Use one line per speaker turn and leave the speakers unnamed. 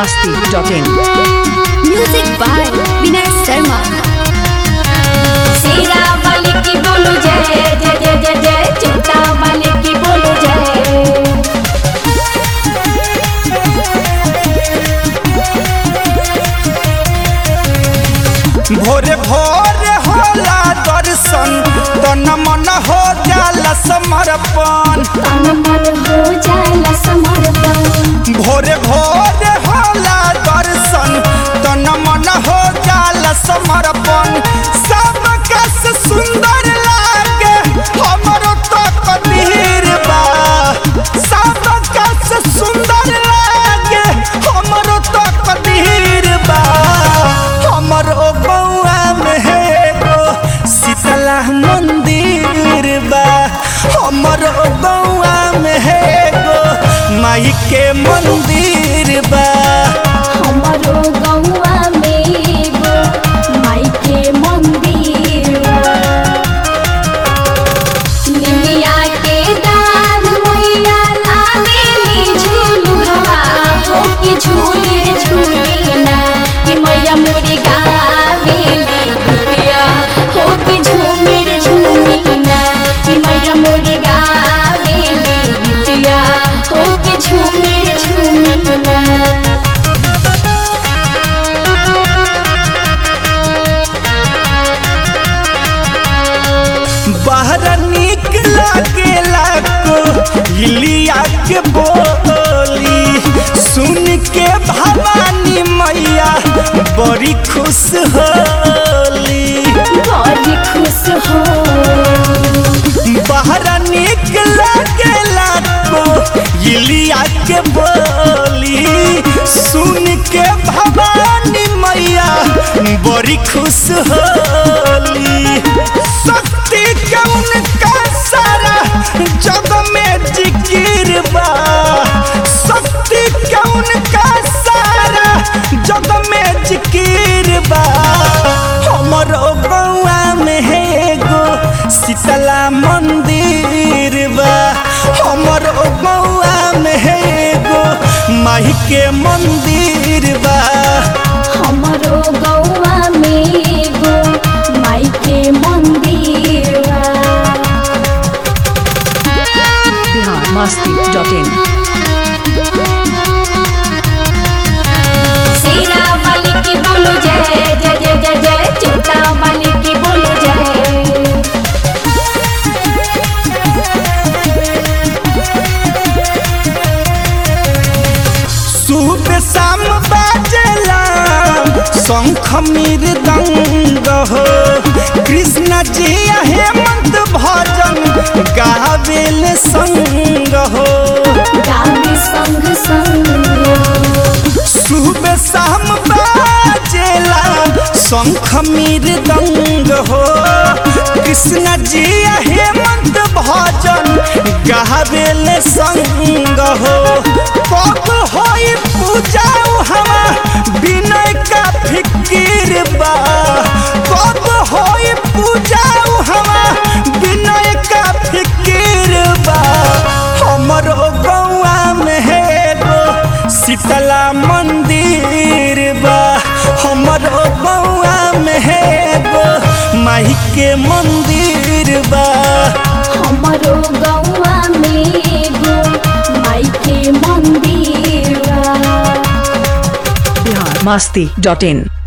masti.in.
Music by विनय शर्मा
सीरा वाले की बोलो जय जय जय जय जय चिंता वाले की बोलो जय
भोरे भोरे होला दर्शन तन मन हो जाला समर्पण
तन मन हो जाला समर्पण
भोरे भोरे होला दर्शन तन मन हो जाला समर्पण सब कस सुंदर लागे हमरो तो कबीर बा सब कस सुंदर लागे हमरो तो कबीर बा हमरो बउआ में है गो शीतला मंदिर बा हमरो बउआ में है गो माई के मंदिर बा
हमारो गौआ में एगो माई के मंदिर बा। निमिया के दान मैया लावेली झुलुआ हो कि झूले झूले ना कि मैया मोरी गावेली गुड़िया हो कि झूमिर झूमी ना कि मैया मोरी गावेली गुड़िया हो कि झूमिर झूमी ना
बाहर निक लागेला को इलिया के बोली सुन के भवानी मैया बड़ी खुश होली
बड़ी खुश हो
बाहर निक लागेला को इलिया के बोली सुन के भवानी मैया बड़ी खुश होली शक्ति के उनका सारा जग में जिकिर बा शक्ति के उनका सारा जग में जिकिर बा हमरो बउआ में है गो शीतला मंदिर बा हमरो बउआ में है गो माई के मंदिर बा
हमारो गौआ में एगो माई के मंदिर बा।
Bihar masti.in.
सीरा वाले की बोलो जय जय जय जय जय चिंता वाले की बोलो जय
सुबह शाम बाजेला शंख मृदंग हो कृष्ण जी हेमंत भजन गावेल संग हो
गावे संग संग
सुबह शाम बाजेला शंख मृदंग हो कृष्ण जी हेमंत भजन गावेल संग हो कब होई पूजा हवा विनय का फिकिर बा कब होई पूजा हवा विनय का फिकिर बा हमरो गौआ में है गो शीतला मंदिर बा हमरो गौआ में है गो माई के मंदिर बा
हमारो गौआ में एगो माई के मंदिर बा।
Bihar masti.in.